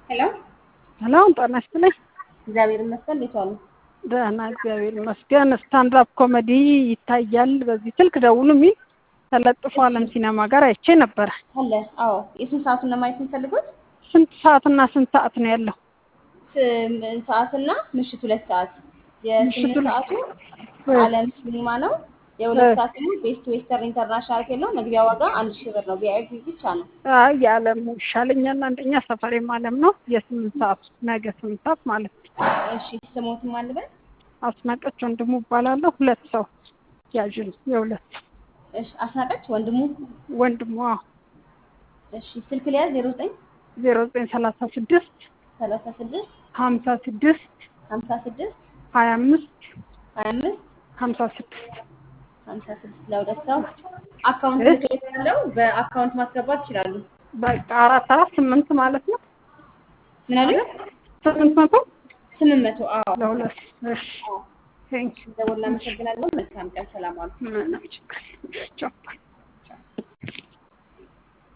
ሄሎ ሄሎ ጤና ይስጥልኝ። እግዚአብሔር ይመስገን። እንዴት ዋሉ? ደህና እግዚአብሔር ይመስገን። ስታንድ አፕ ኮሜዲ ይታያል በዚህ ስልክ ደውሉ የሚል ተለጥፎ አለም ሲኔማ ጋር አይቼ ነበረ። አለ። አዎ። የስንት ሰዓቱን ነው ማየት የሚፈልጉት? ስንት ሰዓትና ስንት ሰዓት ነው ያለው? ስም- ሰዓትና ምሽት ሁለት ሰዓት። የስምንት ምሽቱ ሰዓቱ እ- አለም ሲኒማ ነው። የሁለት እ- ሰዓት ደግሞ ቤስት ዌስተርን ኢንተርናሽናል ሆቴል ነው። መግቢያ ዋጋ አንድ ሺህ ብር ነው። ቪአይፒ ብቻ ነው። አይ የዓለሙ ይሻለኛል። አንደኛ ሰፈሬም አለም ነው። የስምንት ሰዓት ነገ ስምንት ሰዓት ማለት ነው። እሺ ስሞትም አልበል። አስናቀች ወንድሙ እባላለሁ። ሁለት ሰው ያዥል የሁለት ሰው እሺ አስናቀች ወንድሙ። ወንድሙ እሺ ስልክ ሊያዝ ዜሮ ዘጠኝ ዜሮ ዘጠኝ ሰላሳ ስድስት ሰላሳ ስድስት ሀምሳ ስድስት ሀምሳ ስድስት ሀያ አምስት ሀያ አምስት ሀምሳ ስድስት ሀምሳ ስድስት ለሁለት ሰው አካውንት እ? ምክሬት ያለው በአካውንት ማስገባት ይችላሉ። በቃ አራት አራት ስምንት ማለት ነው። ምን አሉ? ስምንት መቶ ስምንት መቶ አዎ። ለሁለት እሺ ቴንክ ደውል። እናመሰግናለን። መልካም ቀን። ሰላም ዋሉ። ምንም ችግር የለም። ቻው